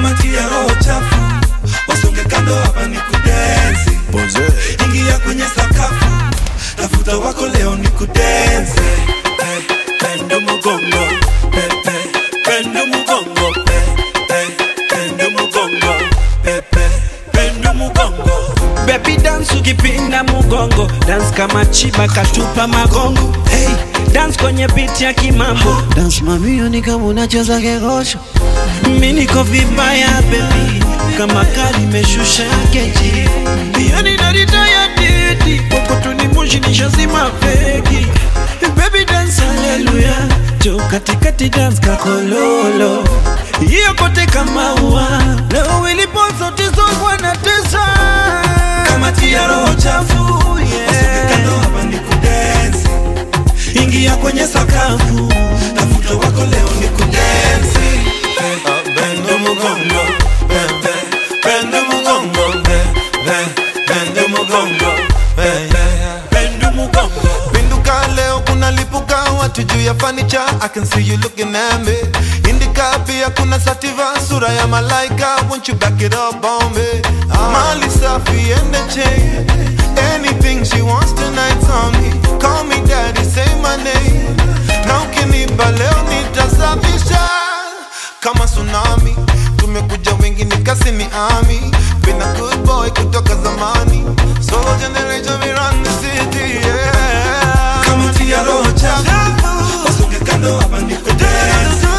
kama tia roho chafu wasonge kando hapa ni kudensi ingia kwenye sakafu tafuta wako leo ni kudensi hey, pendo mugongo hey, hey, pendo mugongo hey, hey, pendo mugongo hey, hey, pendo mugongo Baby dance ukipinda mugongo dance kama chiba katupa magongo hey, dance kwenye beat ya kimambo Dance mamio ni kama unacheza kegosho mi niko vibaya baby kama kali imeshusha keji yani naritaya didi kokotuni moshi nishazima feki baby dance haleluya jo katikati dance kakololo hiyo kote kama ua leo ilipo zote zogwa na tesa kama tia roho chafu wasonge kando hapa ni kudensi ingia kwenye sakafu tafuta wako leo ni kudensi hey, pendo mugongo hey, hey, pendo mugongo hey, hey, pendo mugongo hey, hey, pendo mugongo Pinduka leo kuna lipuka watu juu ya fanicha I can see you looking at me Indika pia kuna sativa sura ya malaika Won't you back it up on me Mali safi and the chain Anything she wants tonight's on me Call me daddy, say my name Na ukinipa leo nitasafisha Kama tsunami Tumekuja wengi nikasi ni ami Been a good boy kutoka zamani Solo generation we run the city yeah kama tia roho chafu wasonge kando hapa ni kudensi